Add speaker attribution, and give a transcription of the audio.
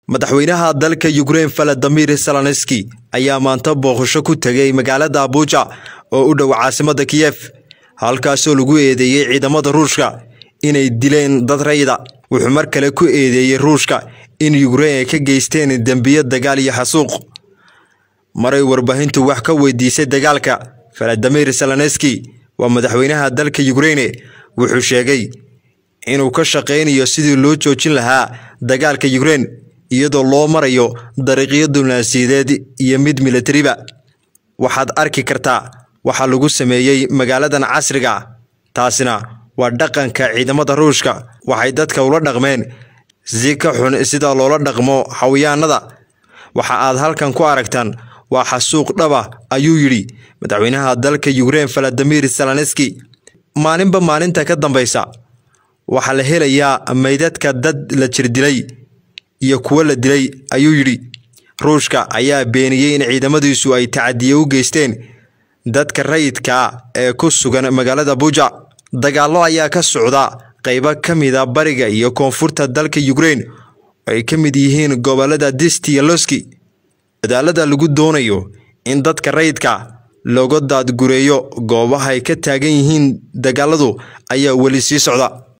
Speaker 1: madaxweynaha dalka Ukraine Volodymyr Zelensky ayaa maanta booqasho ku tegay magaalada Abuja oo u dhow caasimadda Kiev halkaasoo lagu eedeeyay ciidamada Ruushka inay dileen dad rayida wuxuu mar kale ku eedeeyay Ruushka in Ukraine ay ka geysteen dambiyo dagaal iyo xasuuq maray warbaahintu wax ka weydiisay dagaalka Volodymyr Zelensky waa madaxweynaha dalka Ukraine wuxuu sheegay inuu ka shaqeynayo sidii loo joojin lahaa dagaalka Ukraine iyadoo loo marayo dariiqyo diblomaasiyadeed iyo mid militariba waxaad arki kartaa waxa lagu sameeyey magaaladan casriga ah taasina waa dhaqanka ciidamada ruushka waxay dadka ula dhaqmeen si ka xun sida loola dhaqmo xawiyaanada waxa aad halkan ku aragtaan waa xasuuq dhaba ayuu yidhi madaxweynaha dalka Ukraine Volodymyr Zelensky maalinba maalinta ka dambeysa waxaa la helayaa meydadka dad la jirdilay iyo kuwo la dilay ayuu yidhi ruushka ayaa beeniyey in ciidamadiisu ay tacadiye u geysteen dadka rayidka ee ku sugan magaalada Abuja dagaallo ayaa ka socda qaybo ka mid a bariga iyo koonfurta dalka Ukraine oo ay ka mid yihiin gobolada Disti iyo Loski dadaalada lagu doonayo in dadka rayidka looga daadgureeyo goobaha ay ka taagan yihiin dagaaladu ayaa weli sii socda